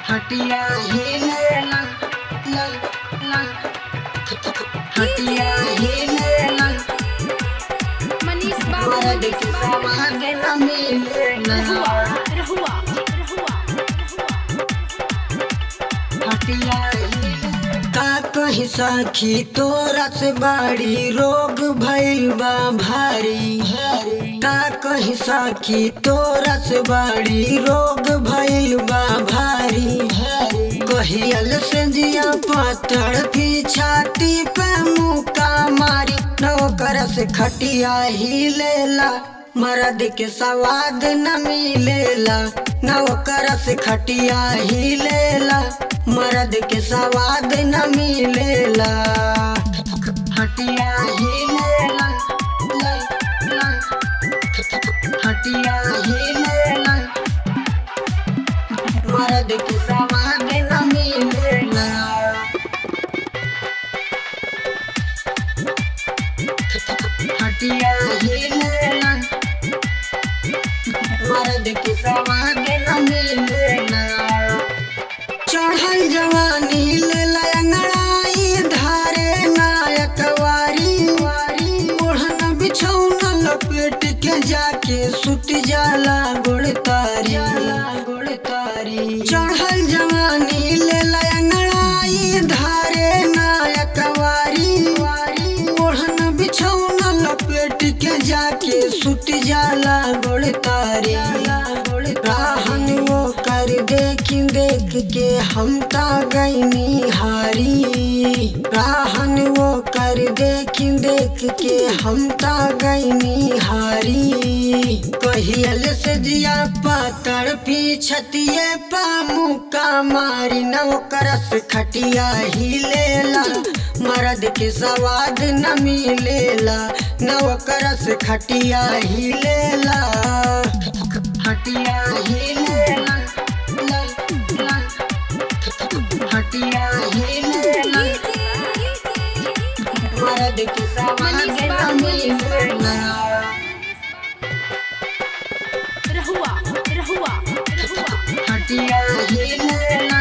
खटिया हिलेला ला ला खटिया हिलेला मनीष बाबू मर्द मनीष के बाबू सवाद न मिलेला रहुआ रहुआ रहुआ खटिया का कही सखी तोरा से बड़ी रोग भइल बा भारी का कही सखी तोरा से बड़ी रोग भइल बा भारी कहियल से जिया पत्थर की छाती पे मुका मारी नौकर से खटिया ही लेला मर्द के सवाद न मिलेला नौकर से खटिया ही लेला मर्द के सवाद न मिलेला खटिया ही लेला ला, ला, खटिया ही लेला मर्द के सवाद न मिलेला खटिया हिलेला मर्द के सवाद न मिलेला चढ़ल जवानी लेला अंगड़ाई धारे नायक वारी ओढ़न बिछौना लपेट के जाके सुत जाला गोड़तारी गोड़तारी चढ़ल जवानी लेला अंगड़ाई धारे नायक वारी ओढ़न बिछौना लपेट के जाके सुत जाला गोड़तारी राहन वो कर देख देख के हम ता गईनी हारी राहन वो कर देख देख के हम ता गईनी हारी कहियल से जिया पातर पीछतिए पामुका मारी नौकरस खटिया ही लेला मर्द के सवाद न मिलेला नौकरस खटिया ही लेला खटिया ही लेला ला, ला, खटिया ही लेला मर्द के सवाद न मिलेला रहुआ रहुआ रहुआ खटिया हिलेला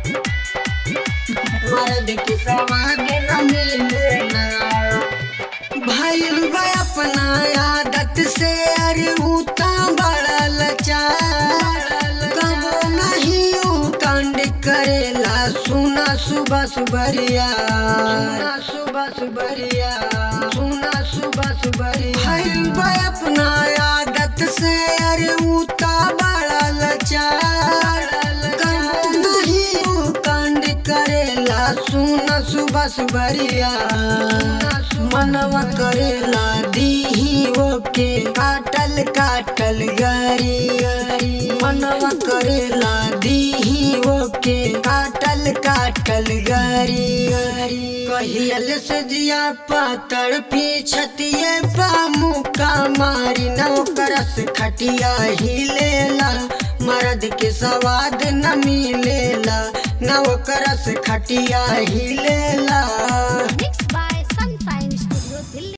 मर्द के सवाद न मिलेला भइल बा अपना आदत से अरे उता बड़ा लचार कबो नहीं उ कांड करेला सुना सुबह सुबरिया सुना सुबह सुबरिया सुना सुबह सुबरिया भइल बा अपना आदत से अरे उता बड़ा लचार कबो नहीं उ कांड करेला सुना सुबह सुबरिया मनवा करेला दीही ओके काटल काटल गरी मनवा करेला दीही ओके काटल काटल गरी कहियल से जिया पातर पीछतिए पामुका मारी नौकरस खटिया ही लेला मर्द के सवाद न मिलेला नौकरस खटिया ही लेला